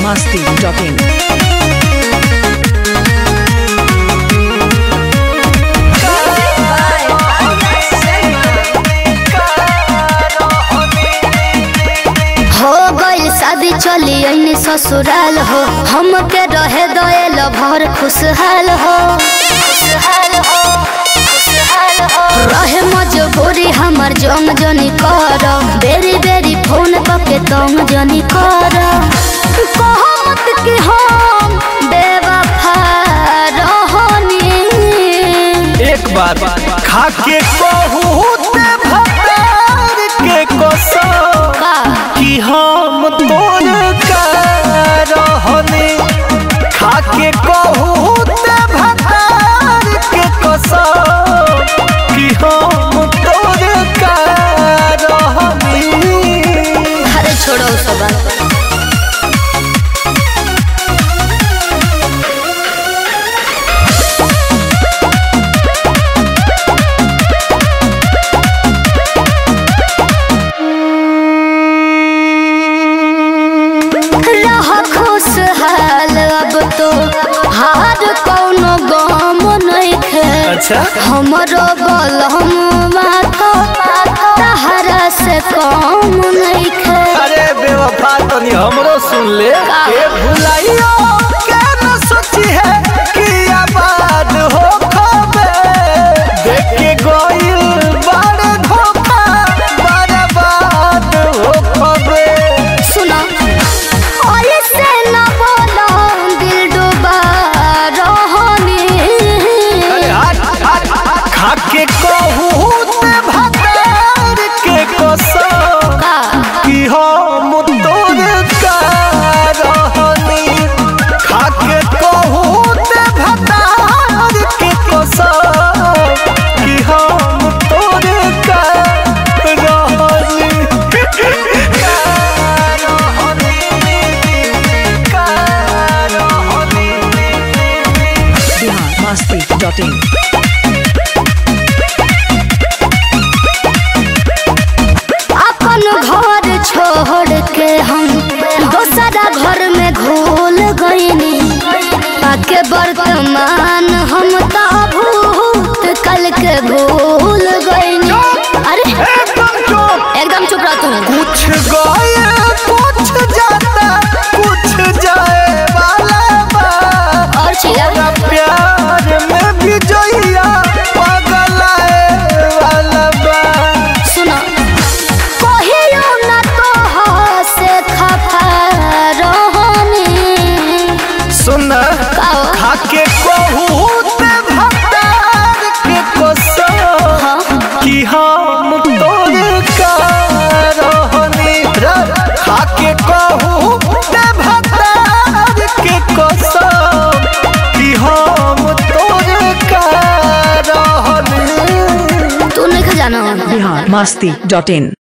masti.in. हो गइल शादी चली अइनी ससुराल हो हमके रहे दयल भर खुशहाल हो खुशहाल हो खुशहाल हो रहे मजबूरी हमर जंग जनी कर बेरी बेरी फोन पके तंग जनी कर कहो मत कि हम बेवफा रहनी एक बार खा के कहू ते भतार के कसम का कि हम तोर का रहने खा के कहू ते भतार के कसम कि हम तोर का रहने अरे छोड़ो उ सब बात रह खुशहाल अब तो हार कौनो गम नइखे अच्छा हमरो बलम माथा तहरा से कम नइखे अरे बेवफा तनी हमरो सुन ले का? ए भुलाइयो के न सोची है कि आबाद हो खबे देख के गोइल बड़ धोखा बर्बाद हो खबे सुना ऐसे न बोलो दिल डूबा रहनी अरे हट हट हट। खा के कहू ते भतार के कसम का कि हम तोर का रहनी खा के कहू ते भतार के कसम कि हम तोर का रहनी का रहनी का रहनी Bihar masti.in. अपन घर छोड़ के हम दोसरा घर में घुल गईनी पाके वर्तमान हम तो भूत कल के भूल गईनी अरे एकदम चुप एकदम चुप रह तू कुछ गए कुछ जाता कुछ जाए वाला बा और चिल्ला तोरा प्यार में भी जोइया पगलाए वाला बा सुनो कहियो ना तो से खफा रहनी सुन काओ खा के कहू ते भतार के कसम हाँ कि हम तोर का रहनी रे। खा के कहू ते भतार के कसम कि हम तोर का रहनी तू नहीं जाना Bihar masti.in.